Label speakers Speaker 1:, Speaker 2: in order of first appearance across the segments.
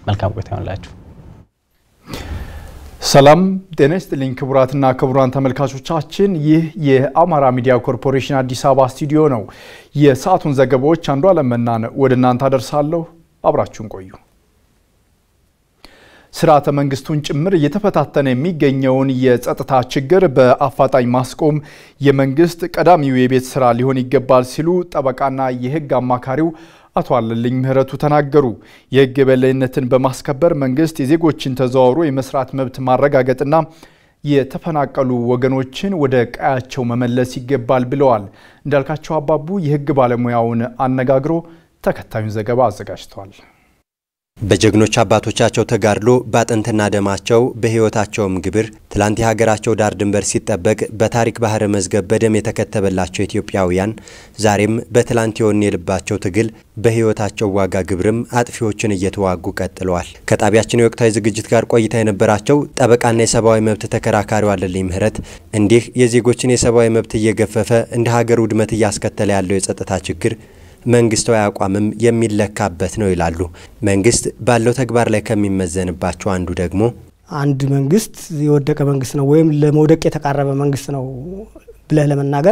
Speaker 1: መልካም ቆይታ ይሆንላችሁ።
Speaker 2: ሰላም ጤና ይስጥልኝ ክቡራትና ክቡራን ተመልካቾቻችን፣ ይህ የአማራ ሚዲያ ኮርፖሬሽን አዲስ አበባ ስቱዲዮ ነው። የሰዓቱን ዘገባዎች አንዱ አለመናን ወደ እናንተ አደርሳለሁ። አብራችሁን ቆዩ። ስርዓተ መንግስቱን ጭምር እየተፈታተነ የሚገኘውን የጸጥታ ችግር በአፋጣኝ ማስቆም የመንግስት ቀዳሚው የቤት ስራ ሊሆን ይገባል ሲሉ ጠበቃና የህግ አማካሪው አቶ አለልኝ ምህረቱ ተናገሩ። የህግ የበላይነትን በማስከበር መንግስት የዜጎችን ተዘዋውሮ የመስራት መብት ማረጋገጥና የተፈናቀሉ ወገኖችን ወደ ቀያቸው መመለስ ይገባል ብለዋል። እንዳልካቸው አባቡ የህግ ባለሙያውን አነጋግሮ ተከታዩን ዘገባ አዘጋጅቷል።
Speaker 3: በጀግኖች አባቶቻቸው ተጋድሎ በአጥንትና ደማቸው በህይወታቸውም ግብር ትላንት የሀገራቸው ዳር ድንበር ሲጠበቅ በታሪክ ባህረ መዝገብ በደም የተከተበላቸው ኢትዮጵያውያን ዛሬም በትላንት የወኔ የልባቸው ትግል በህይወታቸው ዋጋ ግብርም አጥፊዎችን እየተዋጉ ቀጥለዋል። ከጣቢያችን የወቅታዊ ዝግጅት ጋር ቆይታ የነበራቸው ጠበቃና የሰብአዊ መብት ተከራካሪው አለልኝ ምህረት እንዲህ የዜጎችን የሰብአዊ መብት እየገፈፈ እንደ ሀገር ውድመት እያስከተለ ያለው የጸጥታ ችግር መንግስታዊ አቋምም የሚለካበት ነው ይላሉ። መንግስት ባለው ተግባር ላይ ከሚመዘንባቸው አንዱ ደግሞ
Speaker 4: አንድ መንግስት የወደቀ መንግስት ነው ወይም ለመውደቅ የተቃረበ መንግስት ነው ብለህ ለመናገር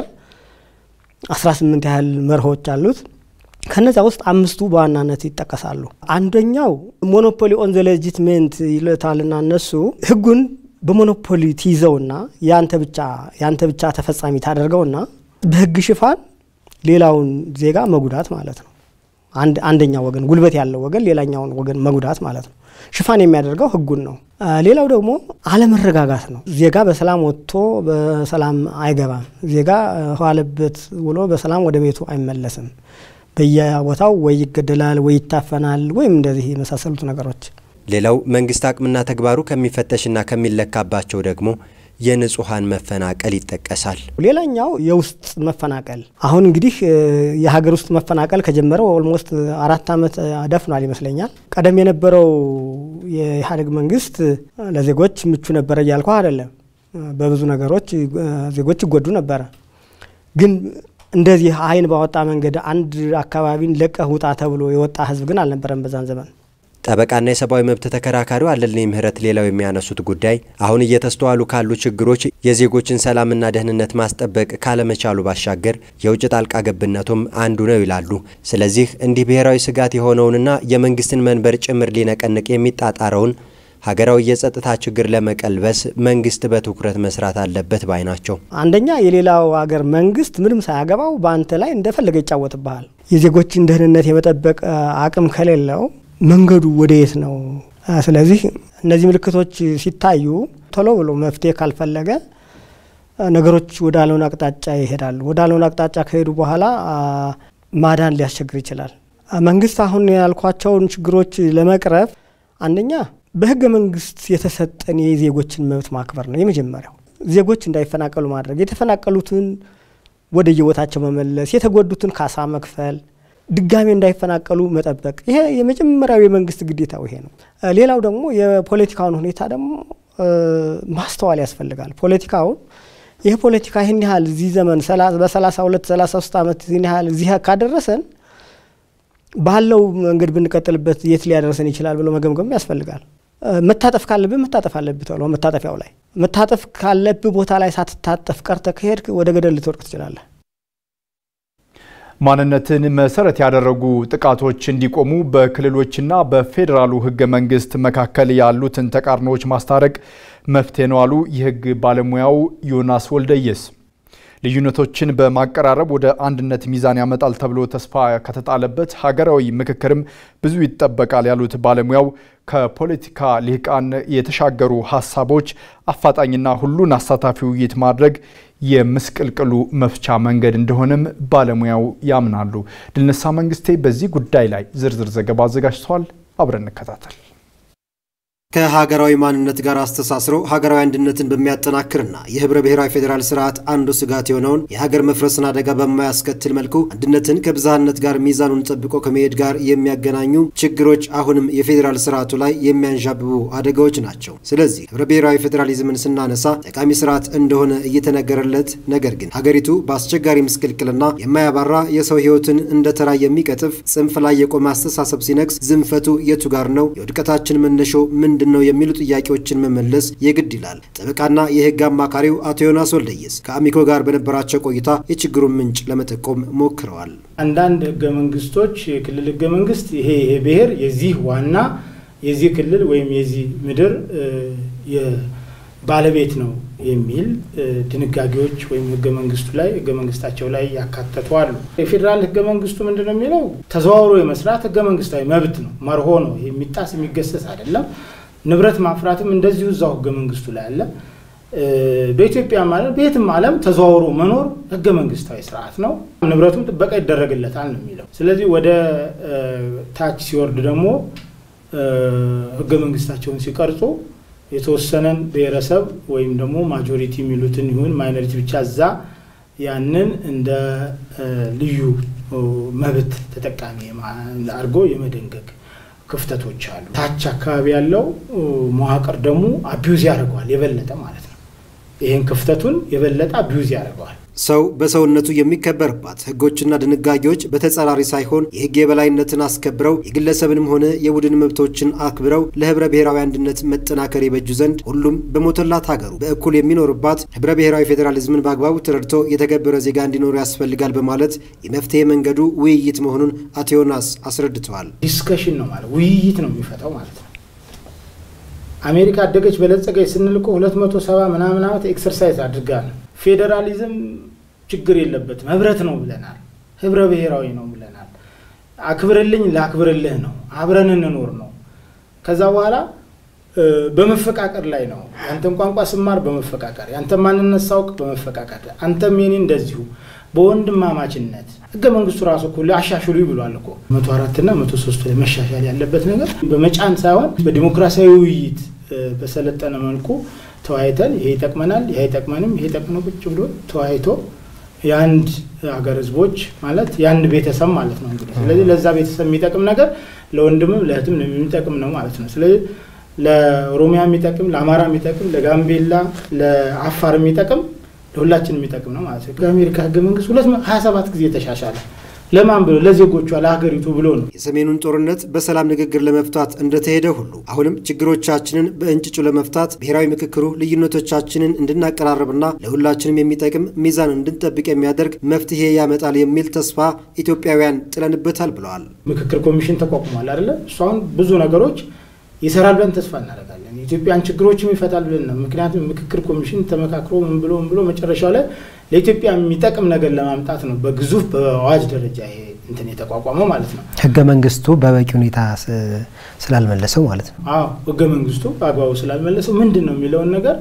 Speaker 4: 18 ያህል መርሆች አሉት። ከነዚያ ውስጥ አምስቱ በዋናነት ይጠቀሳሉ። አንደኛው ሞኖፖሊ ኦን ዘ ሌጂትሜንት ይሉታልና እነሱ ህጉን በሞኖፖሊ ትይዘውና ያንተ ብቻ ያንተ ብቻ ተፈጻሚ ታደርገውና በህግ ሽፋን ሌላውን ዜጋ መጉዳት ማለት ነው። አንደኛው ወገን ጉልበት ያለው ወገን ሌላኛውን ወገን መጉዳት ማለት ነው። ሽፋን የሚያደርገው ህጉን ነው። ሌላው ደግሞ አለመረጋጋት ነው። ዜጋ በሰላም ወጥቶ በሰላም አይገባም። ዜጋ ዋለበት ውሎ በሰላም ወደ ቤቱ አይመለስም። በየቦታው ወይ ይገደላል፣ ወይ ይታፈናል፣ ወይም እንደዚህ የመሳሰሉት ነገሮች።
Speaker 3: ሌላው መንግስት አቅምና ተግባሩ ከሚፈተሽና ከሚለካባቸው ደግሞ የንጹሐን መፈናቀል ይጠቀሳል።
Speaker 4: ሌላኛው የውስጥ መፈናቀል አሁን እንግዲህ የሀገር ውስጥ መፈናቀል ከጀመረው ኦልሞስት አራት ዓመት ደፍኗል ይመስለኛል። ቀደም የነበረው የኢህአዴግ መንግስት ለዜጎች ምቹ ነበረ እያልኩ አይደለም። በብዙ ነገሮች ዜጎች ይጎዱ ነበረ። ግን እንደዚህ አይን ባወጣ መንገድ አንድ አካባቢን ለቀህ ውጣ ተብሎ የወጣ ህዝብ ግን አልነበረም በዛን ዘመን።
Speaker 3: ጠበቃና የሰብአዊ መብት ተከራካሪው አለልኝ ምህረት ሌላው የሚያነሱት ጉዳይ አሁን እየተስተዋሉ ካሉ ችግሮች የዜጎችን ሰላምና ደህንነት ማስጠበቅ ካለመቻሉ ባሻገር የውጭ ጣልቃ ገብነቱም አንዱ ነው ይላሉ። ስለዚህ እንዲህ ብሔራዊ ስጋት የሆነውንና የመንግስትን መንበር ጭምር ሊነቀንቅ የሚጣጣረውን ሀገራዊ የጸጥታ ችግር ለመቀልበስ መንግስት በትኩረት መስራት አለበት ባይ ናቸው።
Speaker 4: አንደኛ የሌላው ሀገር መንግስት ምንም ሳያገባው በአንተ ላይ እንደፈለገ ይጫወትብሃል። የዜጎችን ደህንነት የመጠበቅ አቅም ከሌለው መንገዱ ወደ የት ነው? ስለዚህ እነዚህ ምልክቶች ሲታዩ ቶሎ ብሎ መፍትሄ ካልፈለገ ነገሮች ወደ አልሆነ አቅጣጫ ይሄዳሉ። ወደ አልሆነ አቅጣጫ ከሄዱ በኋላ ማዳን ሊያስቸግር ይችላል። መንግስት አሁን ያልኳቸውን ችግሮች ለመቅረፍ አንደኛ በህገ መንግስት የተሰጠን የዜጎችን መብት ማክበር ነው የመጀመሪያው። ዜጎች እንዳይፈናቀሉ ማድረግ፣ የተፈናቀሉትን ወደ የቦታቸው መመለስ፣ የተጎዱትን ካሳ መክፈል ድጋሜ እንዳይፈናቀሉ መጠበቅ። ይሄ የመጀመሪያው የመንግስት ግዴታው ይሄ ነው። ሌላው ደግሞ የፖለቲካውን ሁኔታ ደግሞ ማስተዋል ያስፈልጋል። ፖለቲካውን ይህ ፖለቲካ ይህን ያህል እዚህ ዘመን በሰላሳ ሁለት ሰላሳ ሶስት ዓመት ይህን ያህል እዚህ ካደረሰን ባለው መንገድ ብንቀጥልበት የት ሊያደርሰን ይችላል ብሎ መገምገም ያስፈልጋል። መታጠፍ ካለብህ መታጠፍ አለብህ ተብሎ መታጠፊያው ላይ መታጠፍ ካለብህ ቦታ ላይ ሳትታጠፍ ቀርተ ከሄድክ ወደ ገደል ልትወድቅ ትችላለህ።
Speaker 2: ማንነትን መሰረት ያደረጉ ጥቃቶች እንዲቆሙ በክልሎችና በፌዴራሉ ህገ መንግስት መካከል ያሉትን ተቃርኖዎች ማስታረቅ መፍትሄ ነው አሉ የህግ ባለሙያው ዮናስ ወልደየስ። ልዩነቶችን በማቀራረብ ወደ አንድነት ሚዛን ያመጣል ተብሎ ተስፋ ከተጣለበት ሀገራዊ ምክክርም ብዙ ይጠበቃል ያሉት ባለሙያው ከፖለቲካ ልሂቃን የተሻገሩ ሀሳቦች አፋጣኝና ሁሉን አሳታፊ ውይይት ማድረግ የምስቅልቅሉ መፍቻ መንገድ እንደሆነም ባለሙያው ያምናሉ። ድልነሳ መንግስቴ በዚህ ጉዳይ ላይ ዝርዝር ዘገባ አዘጋጅተዋል። አብረን እንከታተል።
Speaker 1: ከሀገራዊ ማንነት ጋር አስተሳስሮ ሀገራዊ አንድነትን በሚያጠናክርና የህብረ ብሔራዊ ፌዴራል ስርዓት አንዱ ስጋት የሆነውን የሀገር መፍረስን አደጋ በማያስከትል መልኩ አንድነትን ከብዝሃነት ጋር ሚዛኑን ጠብቆ ከመሄድ ጋር የሚያገናኙ ችግሮች አሁንም የፌዴራል ስርዓቱ ላይ የሚያንዣብቡ አደጋዎች ናቸው። ስለዚህ ህብረ ብሔራዊ ፌዴራሊዝምን ስናነሳ ጠቃሚ ስርዓት እንደሆነ እየተነገረለት ነገር ግን ሀገሪቱ በአስቸጋሪ ምስቅልቅልና የማያባራ የሰው ህይወትን እንደ ተራ የሚቀጥፍ ጽንፍ ላይ የቆመ አስተሳሰብ ሲነግስ ዝንፈቱ የቱ ጋር ነው? የውድቀታችን መነሾ ምንድን ነው? የሚሉ ጥያቄዎችን መመለስ የግድ ይላል። ጠበቃና የህግ አማካሪው አቶ ዮናስ ወልደየስ ከአሚኮ ጋር በነበራቸው ቆይታ የችግሩን ምንጭ ለመጠቆም ሞክረዋል።
Speaker 5: አንዳንድ ህገ መንግስቶች የክልል ህገ መንግስት ይሄ ይሄ ብሔር የዚህ ዋና የዚህ ክልል ወይም የዚህ ምድር ባለቤት ነው የሚል ድንጋጌዎች ወይም ህገ መንግስቱ ላይ ህገ መንግስታቸው ላይ ያካተቱ አሉ። የፌዴራል ህገ መንግስቱ ምንድን ነው የሚለው? ተዘዋውሮ የመስራት ህገ መንግስታዊ መብት ነው፣ መርሆ ነው። የሚጣስ የሚገሰስ አይደለም። ንብረት ማፍራትም እንደዚሁ እዛው ህገ መንግስቱ ላይ አለ። በኢትዮጵያ ማለት በየትም ዓለም ተዘዋውሮ መኖር ህገ መንግስታዊ ስርዓት ነው። ንብረቱም ጥበቃ ይደረግለታል ነው የሚለው። ስለዚህ ወደ ታች ሲወርድ ደግሞ ህገ መንግስታቸውን ሲቀርጹ የተወሰነን ብሔረሰብ ወይም ደግሞ ማጆሪቲ የሚሉትን ይሁን ማይኖሪቲ ብቻ እዛ ያንን እንደ ልዩ መብት ተጠቃሚ አድርጎ የመደንገግ ክፍተቶች አሉ። ታች አካባቢ ያለው መዋቅር ደግሞ አቢዩዝ ያደርገዋል የበለጠ ማለት ነው። ይህን ክፍተቱን የበለጠ አቢዩዝ ያደርገዋል።
Speaker 1: ሰው በሰውነቱ የሚከበርባት ህጎችና ድንጋጌዎች በተጻራሪ ሳይሆን የህግ የበላይነትን አስከብረው የግለሰብንም ሆነ የቡድን መብቶችን አክብረው ለህብረ ብሔራዊ አንድነት መጠናከር የበጁ ዘንድ ሁሉም በሞተላት ሀገሩ በእኩል የሚኖርባት ህብረ ብሔራዊ ፌዴራሊዝምን በአግባቡ ተረድቶ የተገበረ ዜጋ እንዲኖሩ ያስፈልጋል በማለት የመፍትሄ መንገዱ ውይይት መሆኑን አቶ ዮናስ አስረድተዋል።
Speaker 5: ዲስከሽን ነው ማለት ውይይት ነው የሚፈታው ማለት ነው። አሜሪካ አደገች በለጸገች ስንል እኮ ሁለት መቶ ሰባ ምናምን ዓመት ኤክሰርሳይዝ አድርጋ ነው። ፌዴራሊዝም ችግር የለበትም ህብረት ነው ብለናል። ህብረ ብሔራዊ ነው ብለናል። አክብርልኝ ላክብርልህ ነው። አብረን እንኖር ነው። ከዛ በኋላ በመፈቃቀር ላይ ነው። ያንተን ቋንቋ ስማር በመፈቃቀር ያንተን ማንነት ሳውቅ በመፈቃቀር አንተም የኔ እንደዚሁ በወንድማማችነት ህገ መንግስቱ ራሱ እኮ አሻሽሉ ብሏል እኮ መቶ አራትና መቶ ሶስቱ ላይ መሻሻል ያለበት ነገር በመጫን ሳይሆን በዲሞክራሲያዊ ውይይት በሰለጠነ መልኩ ተወያይተን ይሄ ይጠቅመናል፣ ይሄ አይጠቅመንም፣ ይሄ ጠቅመ ቁጭ ብሎ ተወያይቶ የአንድ ሀገር ህዝቦች ማለት የአንድ ቤተሰብ ማለት ነው እንግዲህ። ስለዚህ ለዛ ቤተሰብ የሚጠቅም ነገር ለወንድምም ለእህትም የሚጠቅም ነው ማለት ነው። ስለዚህ ለኦሮሚያ የሚጠቅም፣ ለአማራ የሚጠቅም፣ ለጋምቤላ፣ ለአፋር የሚጠቅም ለሁላችን የሚጠቅም ነው ማለት ነው። ከአሜሪካ ህገ መንግስት ሁለት ሀያ ሰባት ጊዜ ተሻሻለ። ለማን ብሎ ለዜጎቿ ለሀገሪቱ ብሎ ነው።
Speaker 1: የሰሜኑን ጦርነት በሰላም ንግግር ለመፍታት እንደተሄደ ሁሉ አሁንም ችግሮቻችንን በእንጭጩ ለመፍታት ብሔራዊ ምክክሩ ልዩነቶቻችንን እንድናቀራርብና ለሁላችንም የሚጠቅም ሚዛን እንድንጠብቅ የሚያደርግ መፍትሄ ያመጣል የሚል ተስፋ ኢትዮጵያውያን ጥለንበታል ብለዋል።
Speaker 5: ምክክር ኮሚሽን ተቋቁሟል አይደለ? እሱ አሁን ብዙ ነገሮች ይሰራል ብለን ተስፋ እናደርጋለን። የኢትዮጵያን ችግሮችም ይፈታል ብለን ነው። ምክንያቱም ምክክር ኮሚሽን ተመካክሮ ምን ብሎ ምን ብሎ መጨረሻው ላይ ለኢትዮጵያ የሚጠቅም ነገር ለማምጣት ነው በግዙፍ በአዋጅ ደረጃ ይሄ እንትን የተቋቋመው ማለት ነው።
Speaker 6: ህገ መንግስቱ በበቂ ሁኔታ ስላልመለሰው ማለት ነው።
Speaker 5: አዎ ህገ መንግስቱ በአግባቡ ስላልመለሰው ምንድን ነው የሚለውን ነገር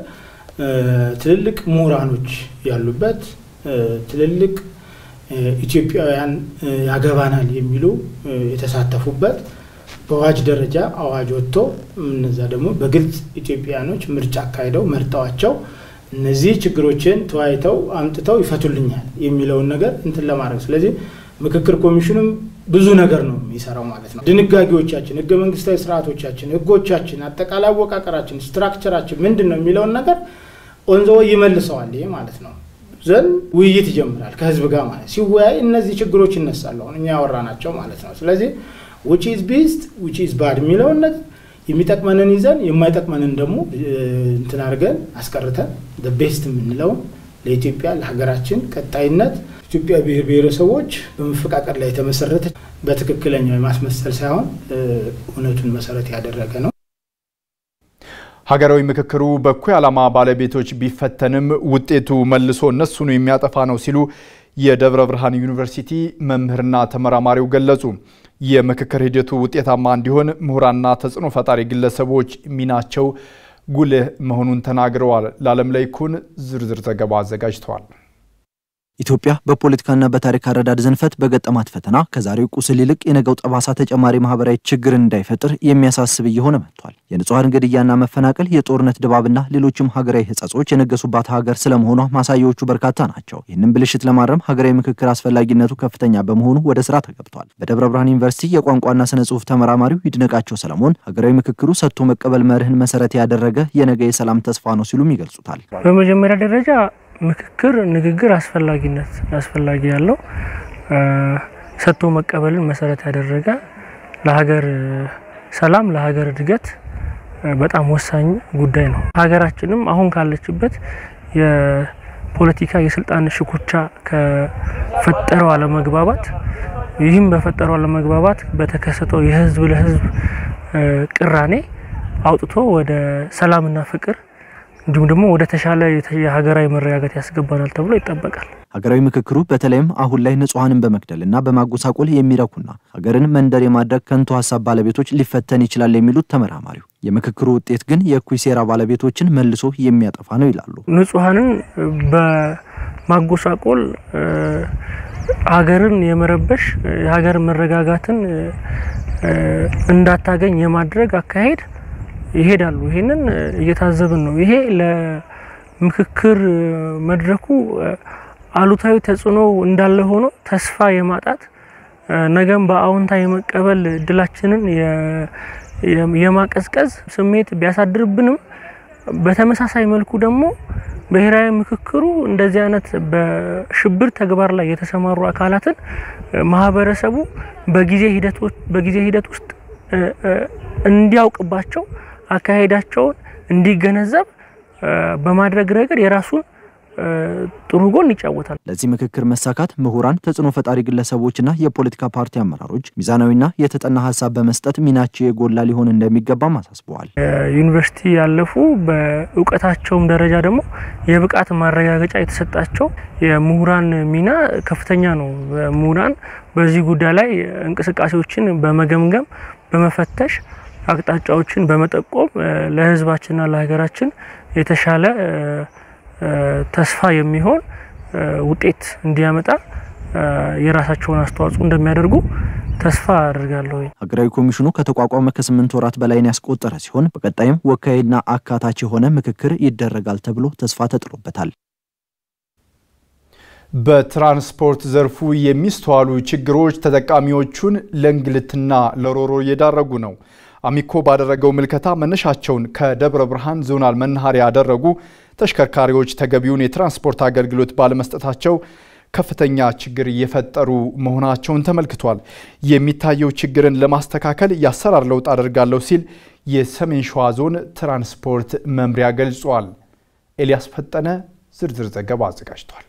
Speaker 5: ትልልቅ ምሁራኖች ያሉበት ትልልቅ ኢትዮጵያውያን ያገባናል የሚሉ የተሳተፉበት በአዋጅ ደረጃ አዋጅ ወጥቶ እነዛ ደግሞ በግልጽ ኢትዮጵያውያኖች ምርጫ አካሂደው መርጠዋቸው እነዚህ ችግሮችን ተወያይተው አምጥተው ይፈቱልኛል የሚለውን ነገር እንትን ለማድረግ ስለዚህ ምክክር ኮሚሽኑም ብዙ ነገር ነው የሚሰራው ማለት ነው። ድንጋጌዎቻችን፣ ህገ መንግስታዊ ስርዓቶቻችን፣ ህጎቻችን፣ አጠቃላይ አወቃቀራችን፣ ስትራክቸራችን ምንድን ነው የሚለውን ነገር ኦንዘ ይመልሰዋል። ይሄ ማለት ነው ዘንድ ውይይት ይጀምራል ከህዝብ ጋር ማለት ሲወያይ እነዚህ ችግሮች ይነሳሉ። አሁን እኛ ያወራናቸው ማለት ነው። ስለዚህ ዊች ኢዝ ቤስት ዊች ኢዝ ባድ የሚለውን ነገር የሚጠቅመንን ይዘን የማይጠቅመንን ደግሞ እንትን አድርገን አስቀርተን ቤስት የምንለውን ለኢትዮጵያ ለሀገራችን ቀጣይነት ኢትዮጵያ ብሔር ብሔረሰቦች በመፈቃቀር ላይ የተመሰረተ በትክክለኛው የማስመሰል ሳይሆን እውነቱን መሰረት ያደረገ ነው።
Speaker 2: ሀገራዊ ምክክሩ በእኩይ ዓላማ ባለቤቶች ቢፈተንም ውጤቱ መልሶ እነሱኑ የሚያጠፋ ነው ሲሉ የደብረ ብርሃን ዩኒቨርሲቲ መምህርና ተመራማሪው ገለጹ። የምክክር ሂደቱ ውጤታማ እንዲሆን ምሁራንና ተጽዕኖ ፈጣሪ ግለሰቦች ሚናቸው ጉልህ መሆኑን ተናግረዋል። ለዓለም ላይ ኩን ዝርዝር ዘገባ አዘጋጅተዋል።
Speaker 7: ኢትዮጵያ በፖለቲካና በታሪክ አረዳድ ዘንፈት በገጠማት ፈተና ከዛሬው ቁስል ይልቅ የነገው ጠባሳ ተጨማሪ ማህበራዊ ችግርን እንዳይፈጥር የሚያሳስብ እየሆነ መጥቷል። የንጹሐን ግድያና መፈናቀል፣ የጦርነት ድባብና ሌሎችም ሀገራዊ ሕጸጾች የነገሱባት ሀገር ስለመሆኗ ማሳያዎቹ በርካታ ናቸው። ይህንን ብልሽት ለማረም ሀገራዊ ምክክር አስፈላጊነቱ ከፍተኛ በመሆኑ ወደ ስራ ተገብቷል። በደብረ ብርሃን ዩኒቨርሲቲ የቋንቋና ስነ ጽሁፍ ተመራማሪው ይድነቃቸው ሰለሞን ሀገራዊ ምክክሩ ሰጥቶ መቀበል መርህን መሰረት ያደረገ የነገ የሰላም ተስፋ ነው ሲሉም ይገልጹታል።
Speaker 8: በመጀመሪያ ደረጃ ምክክር፣ ንግግር አስፈላጊነት አስፈላጊ ያለው ሰጥቶ መቀበልን መሰረት ያደረገ ለሀገር ሰላም ለሀገር እድገት በጣም ወሳኝ ጉዳይ ነው። ሀገራችንም አሁን ካለችበት የፖለቲካ የስልጣን ሽኩቻ ከፈጠረው አለመግባባት ይህም በፈጠረው አለመግባባት በተከሰተው የህዝብ ለህዝብ ቅራኔ አውጥቶ ወደ ሰላምና ፍቅር እንዲሁም ደግሞ ወደ ተሻለ የሀገራዊ መረጋጋት ያስገባናል ተብሎ ይጠበቃል።
Speaker 7: ሀገራዊ ምክክሩ በተለይም አሁን ላይ ንጹሐንን በመግደልና በማጎሳቆል የሚረኩና ሀገርን መንደር የማድረግ ከንቱ ሀሳብ ባለቤቶች ሊፈተን ይችላል የሚሉት ተመራማሪው የምክክሩ ውጤት ግን የእኩይ ሴራ ባለቤቶችን መልሶ የሚያጠፋ ነው ይላሉ።
Speaker 8: ንጹሐንን በማጎሳቆል ሀገርን የመረበሽ የሀገር መረጋጋትን እንዳታገኝ የማድረግ አካሄድ ይሄዳሉ። ይሄንን እየታዘብን ነው። ይሄ ለምክክር መድረኩ አሉታዊ ተጽዕኖ እንዳለ ሆኖ ተስፋ የማጣት ነገም በአዎንታ የመቀበል እድላችንን የማቀዝቀዝ ስሜት ቢያሳድርብንም በተመሳሳይ መልኩ ደግሞ ብሔራዊ ምክክሩ እንደዚህ አይነት በሽብር ተግባር ላይ የተሰማሩ አካላትን ማህበረሰቡ በጊዜ ሂደቶች በጊዜ ሂደት ውስጥ እንዲያውቅባቸው አካሄዳቸውን እንዲገነዘብ በማድረግ ረገድ የራሱን ጥሩ ጎን ይጫወታል።
Speaker 7: ለዚህ ምክክር መሳካት ምሁራን፣ ተጽዕኖ ፈጣሪ ግለሰቦችና የፖለቲካ ፓርቲ አመራሮች ሚዛናዊና የተጠና ሀሳብ በመስጠት ሚናቸው የጎላ ሊሆን እንደሚገባም አሳስበዋል።
Speaker 8: ዩኒቨርሲቲ ያለፉ በእውቀታቸውም ደረጃ ደግሞ የብቃት ማረጋገጫ የተሰጣቸው የምሁራን ሚና ከፍተኛ ነው። ምሁራን በዚህ ጉዳይ ላይ እንቅስቃሴዎችን በመገምገም በመፈተሽ አቅጣጫዎችን በመጠቆም ለሕዝባችንና ለሀገራችን የተሻለ ተስፋ የሚሆን ውጤት እንዲያመጣ የራሳቸውን አስተዋጽኦ እንደሚያደርጉ ተስፋ አድርጋለሁ።
Speaker 7: ሀገራዊ ኮሚሽኑ ከተቋቋመ ከስምንት ወራት በላይን ያስቆጠረ ሲሆን በቀጣይም ወካይና አካታች የሆነ ምክክር ይደረጋል ተብሎ ተስፋ ተጥሎበታል።
Speaker 2: በትራንስፖርት ዘርፉ የሚስተዋሉ ችግሮች ተጠቃሚዎቹን ለእንግልትና ለሮሮ እየዳረጉ ነው። አሚኮ ባደረገው ምልከታ መነሻቸውን ከደብረ ብርሃን ዞናል መናኸሪያ ያደረጉ ተሽከርካሪዎች ተገቢውን የትራንስፖርት አገልግሎት ባለመስጠታቸው ከፍተኛ ችግር እየፈጠሩ መሆናቸውን ተመልክቷል። የሚታየው ችግርን ለማስተካከል የአሰራር ለውጥ አደርጋለሁ ሲል የሰሜን ሸዋ ዞን ትራንስፖርት መምሪያ ገልጿል። ኤልያስ ፈጠነ ዝርዝር ዘገባ አዘጋጅቷል።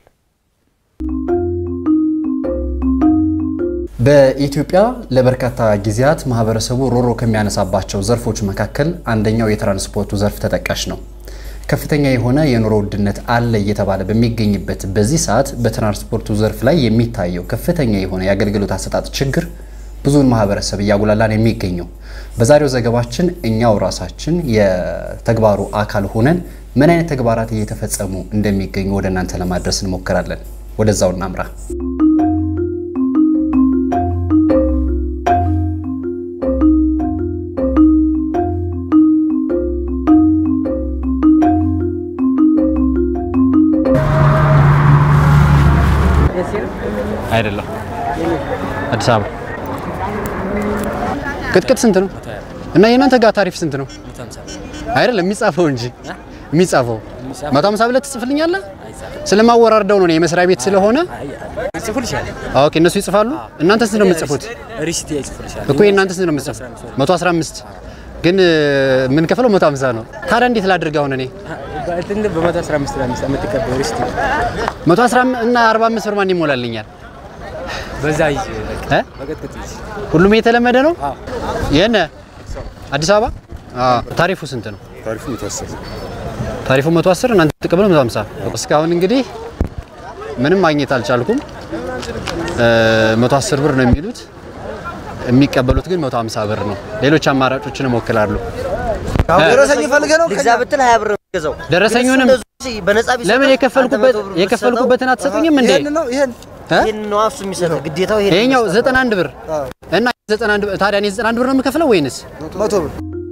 Speaker 9: በኢትዮጵያ ለበርካታ ጊዜያት ማህበረሰቡ ሮሮ ከሚያነሳባቸው ዘርፎች መካከል አንደኛው የትራንስፖርቱ ዘርፍ ተጠቃሽ ነው። ከፍተኛ የሆነ የኑሮ ውድነት አለ እየተባለ በሚገኝበት በዚህ ሰዓት በትራንስፖርቱ ዘርፍ ላይ የሚታየው ከፍተኛ የሆነ የአገልግሎት አሰጣጥ ችግር ብዙውን ማህበረሰብ እያጉላላን የሚገኘው። በዛሬው ዘገባችን እኛው ራሳችን የተግባሩ አካል ሆነን ምን አይነት ተግባራት እየተፈጸሙ እንደሚገኙ ወደ እናንተ ለማድረስ እንሞክራለን። ወደዛው እናምራ።
Speaker 10: አይደለም አዲስ አበባ
Speaker 11: ቅጥቅጥ ስንት ነው? እና የእናንተ ጋር ታሪፍ ስንት ነው? አይደለም የሚጻፈው እንጂ የሚጻፈው መቶ ሀምሳ ብለህ ትጽፍልኛለህ? ስለማወራርደው ነው የመስሪያ ቤት ስለሆነ ኦኬ፣ እነሱ ይጽፋሉ። እናንተ ስንት ነው የምትጽፉት? እኮ የእናንተ ስንት ነው የምትጽፉት? 115 ግን የምንከፍለው 150 ነው። ታዲያ እንዴት ላድርግ አሁን እኔ መቶ አስራ እና አርባ አምስት ብር ማን ይሞላልኛል?
Speaker 10: በዛ
Speaker 11: ሁሉም የተለመደ ነው። የነ አዲስ አበባ ታሪፉ ስንት ነው?
Speaker 12: ታሪፉ 110
Speaker 11: ታሪፉ 110 እናንተ ተቀበለው 150። እስካሁን እንግዲህ ምንም ማግኘት አልቻልኩም። 110 ብር ነው የሚሉት፣ የሚቀበሉት ግን 150 ብር ነው። ሌሎች አማራጮችን እሞክራለሁ።
Speaker 13: ደረሰኝ ፈልገህ ነው?
Speaker 14: ልግዛ ብትል ሀያ ብር
Speaker 11: ደረሰኙንም ለምን የከፈልኩበት የከፈልኩበትን አትሰጡኝም እንዴ?
Speaker 12: ይሄን ነው እሱ የሚሰጠው ግዴታው ይሄን
Speaker 11: ይሄኛው 91 ብር እና 91 ብር ታዲያ እኔ 91 ብር ነው የምከፍለው ወይንስ
Speaker 12: መቶ ብር?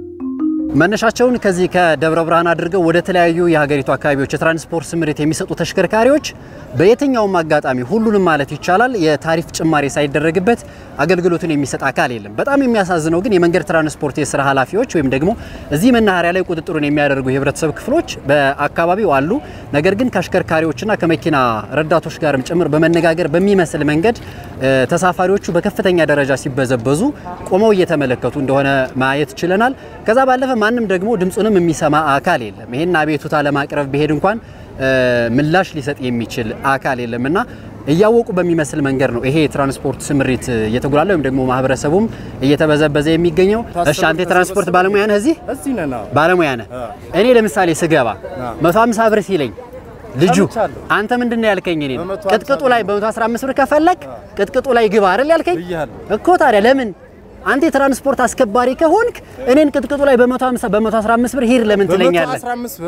Speaker 11: መነሻቸውን ከዚህ ከደብረ ብርሃን አድርገው ወደ ተለያዩ የሀገሪቱ አካባቢዎች የትራንስፖርት ስምሪት የሚሰጡ ተሽከርካሪዎች በየትኛውም አጋጣሚ ሁሉንም ማለት ይቻላል የታሪፍ ጭማሪ ሳይደረግበት አገልግሎቱን የሚሰጥ አካል የለም። በጣም የሚያሳዝነው ግን የመንገድ ትራንስፖርት የስራ ኃላፊዎች ወይም ደግሞ እዚህ መናኸሪያ ላይ ቁጥጥሩን የሚያደርጉ የህብረተሰብ ክፍሎች በአካባቢው አሉ። ነገር ግን ከአሽከርካሪዎችና ከመኪና ረዳቶች ጋርም ጭምር በመነጋገር በሚመስል መንገድ ተሳፋሪዎቹ በከፍተኛ ደረጃ ሲበዘበዙ ቆመው እየተመለከቱ እንደሆነ ማየት ችለናል። ከዛ ባለፈ ማንም ደግሞ ድምፁንም የሚሰማ አካል የለም። ይሄን አቤቱታ ለማቅረብ ቢሄድ እንኳን ምላሽ ሊሰጥ የሚችል አካል የለም እና እያወቁ በሚመስል መንገድ ነው ይሄ የትራንስፖርት ስምሪት እየተጉላለ ወይም ደግሞ ማህበረሰቡም እየተበዘበዘ የሚገኘው። እሺ አንተ የትራንስፖርት ባለሙያ ነህ፣ እዚህ ባለሙያ ነህ። እኔ ለምሳሌ ስገባ 150 ብር ሲለኝ ልጁ አንተ ምንድን ነው ያልከኝ? እኔ ቅጥቅጡ ላይ በ115 ብር ከፈለክ ቅጥቅጡ ላይ ግባ አይደል ያልከኝ እኮ። ታዲያ ለምን አንተ የትራንስፖርት አስከባሪ ከሆንክ እኔን ቅጥቅጡ ላይ በ150 በ115 ብር ሂድ ለምን ትለኛለህ?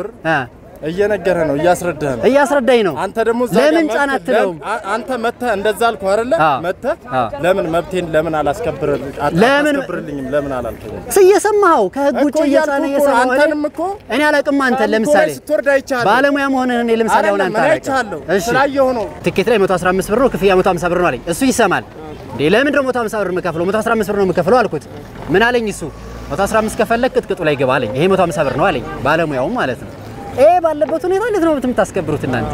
Speaker 13: እየነገረ ነው እያስረዳህ ነው
Speaker 11: እያስረዳኝ ነው።
Speaker 13: አንተ ደግሞ
Speaker 11: ለምን ጫና አትለውም?
Speaker 13: አንተ መተህ እንደዛ አልኩህ አይደለ? መተህ ለምን መብቴን ለምን አላስከብርልኝ አላስከብርልኝም ለምን አላልከኝም?
Speaker 11: እየሰማኸው ከህግ ውጭ እየጫነ እየሰማኸው
Speaker 13: አንተንም እኮ
Speaker 11: እኔ አላውቅም። አንተ ለምሳሌ
Speaker 13: ስትወርድ አይቻለሁ።
Speaker 11: ባለሙያ መሆንህን እኔ ለምሳሌ አሁን አንተ
Speaker 13: አይቻለሁ። ስላየሁ ነው።
Speaker 11: ትኬት ላይ 115 ብር ነው ክፍያ 150 ብር ነው አለኝ። እሱ ይሰማል እንዴ? ለምን ደግሞ 150 ብር የምከፍለው 115 ብር ነው የምከፍለው አልኩት። ምን አለኝ እሱ 115 ከፈለክ ቅጥቅጡ ላይ ግባ አለኝ። ይሄ 150 ብር ነው አለኝ፣ ባለሙያው ማለት ነው። ይሄ ባለበት ሁኔታ እንዴት ነው የምታስከብሩት እናንተ?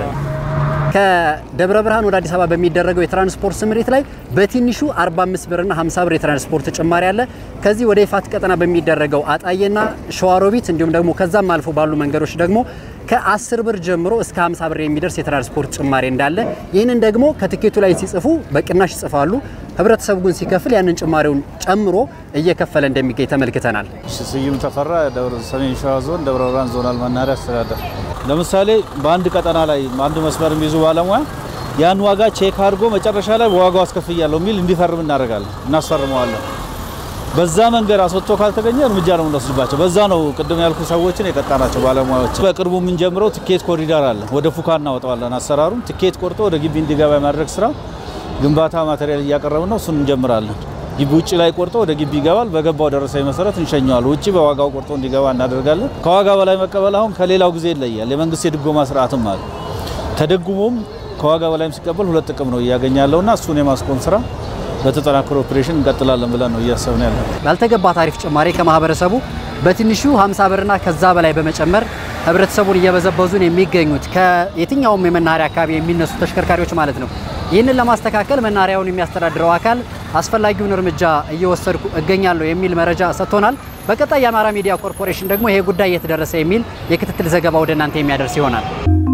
Speaker 11: ከደብረ ብርሃን ወደ አዲስ አበባ በሚደረገው የትራንስፖርት ስምሪት ላይ በትንሹ 45 ብርና 50 ብር የትራንስፖርት ጭማሪ አለ። ከዚህ ወደ ይፋት ቀጠና በሚደረገው አጣዬና ሸዋሮቢት እንዲሁም ደግሞ ከዛም አልፎ ባሉ መንገዶች ደግሞ ከ10 ብር ጀምሮ እስከ 50 ብር የሚደርስ የትራንስፖርት ጭማሪ እንዳለ፣ ይህንን ደግሞ ከትኬቱ ላይ ሲጽፉ በቅናሽ ይጽፋሉ። ህብረተሰቡ ግን ሲከፍል ያንን ጭማሪውን ጨምሮ እየከፈለ እንደሚገኝ ተመልክተናል።
Speaker 14: ስዩም ተፈራ ሰሜን ሸዋ ዞን ደብረ ብርሃን ዞናል መናኸሪያ አስተዳደር። ለምሳሌ በአንድ ቀጠና ላይ አንድ መስመር የሚይዙ ባለሙያ ያን ዋጋ ቼክ አድርጎ መጨረሻ ላይ በዋጋው አስከፍያለሁ የሚል እንዲፈርም እናደርጋለን፣ እናስፈርመዋለን። በዛ መንገድ አስወጥቶ ካልተገኘ እርምጃ ነው የምንወስድባቸው። በዛ ነው ቅድም ያልኩ ሰዎችን የቀጣናቸው ባለሙያዎች። በቅርቡ የምንጀምረው ትኬት ኮሪደር አለ። ወደ ፉካ እናወጣዋለን። አሰራሩም ትኬት ቆርጦ ወደ ግቢ እንዲገባ የማድረግ ስራ ግንባታ ማቴሪያል እያቀረብን ነው። እሱን እንጀምራለን። ግቢ ውጭ ላይ ቆርጦ ወደ ግቢ ይገባል። በገባው ደረሰኝ መሰረት እንሸኘዋል። ውጭ በዋጋው ቆርጦ እንዲገባ እናደርጋለን። ከዋጋ በላይ መቀበል አሁን ከሌላው ጊዜ ይለያል። የመንግስት የድጎማ ስርዓትም አለ። ተደጉሞም ከዋጋ በላይም ሲቀበል ሁለት ጥቅም ነው እያገኘ ያለውና እሱን የማስቆም ስራ በተጠናከረ ኦፕሬሽን እንቀጥላለን ብለን ነው እያሰብን ያለ።
Speaker 11: ያልተገባ ታሪፍ ጭማሪ ከማህበረሰቡ በትንሹ 50 ብርና ከዛ በላይ በመጨመር ህብረተሰቡን እየበዘበዙን የሚገኙት ከየትኛውም የመናኸሪያ አካባቢ የሚነሱ ተሽከርካሪዎች ማለት ነው። ይህንን ለማስተካከል መናኸሪያውን የሚያስተዳድረው አካል አስፈላጊውን እርምጃ እየወሰድኩ እገኛለሁ የሚል መረጃ ሰጥቶናል። በቀጣይ የአማራ ሚዲያ ኮርፖሬሽን ደግሞ ይሄ ጉዳይ እየተደረሰ የሚል የክትትል ዘገባ ወደ እናንተ የሚያደርስ ይሆናል።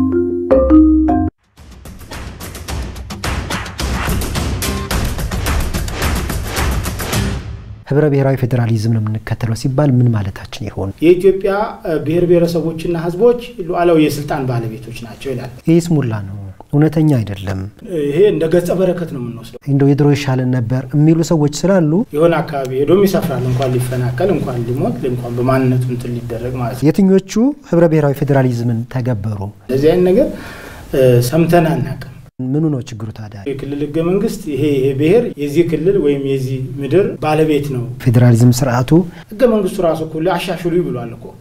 Speaker 6: ህብረ ብሔራዊ ፌዴራሊዝም ነው የምንከተለው ሲባል ምን ማለታችን ይሆን?
Speaker 5: የኢትዮጵያ ብሔር ብሔረሰቦችና ህዝቦች ሉዓላዊ የስልጣን ባለቤቶች ናቸው ይላል።
Speaker 6: ይህ ስሙላ ነው፣ እውነተኛ አይደለም።
Speaker 5: ይሄ እንደ ገጸ በረከት ነው የምንወስደው።
Speaker 6: እንደው የድሮ ይሻለን ነበር የሚሉ ሰዎች ስላሉ
Speaker 5: የሆነ አካባቢ ሄዶም ይሰፍራል፣ እንኳን ሊፈናቀል፣ እንኳን ሊሞት፣ እንኳን በማንነቱ እንትን ሊደረግ ማለት ነው።
Speaker 6: የትኞቹ ህብረ ብሔራዊ ፌዴራሊዝምን ተገበሩ?
Speaker 5: እንደዚህ አይነት ነገር ሰምተን አናውቅም።
Speaker 6: ምኑ ነው ችግሩ ታዲያ?
Speaker 5: የክልል ህገ መንግስት ይሄ ይሄ ብሔር የዚህ ክልል ወይም የዚህ ምድር ባለቤት ነው።
Speaker 6: ፌዴራሊዝም ስርዓቱ
Speaker 5: ህገ መንግስቱ ራሱ እኮ አሻሽሉ ብሏል እኮ።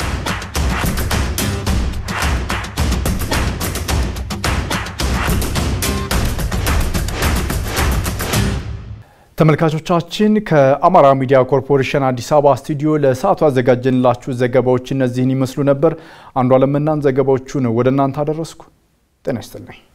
Speaker 2: ተመልካቾቻችን ከአማራ ሚዲያ ኮርፖሬሽን አዲስ አበባ ስቱዲዮ ለሰዓቱ ያዘጋጀንላችሁ ዘገባዎች እነዚህን ይመስሉ ነበር። አንዷ ለምናን ዘገባዎቹን ወደ እናንተ አደረስኩ። ጤና ይስጥልኝ።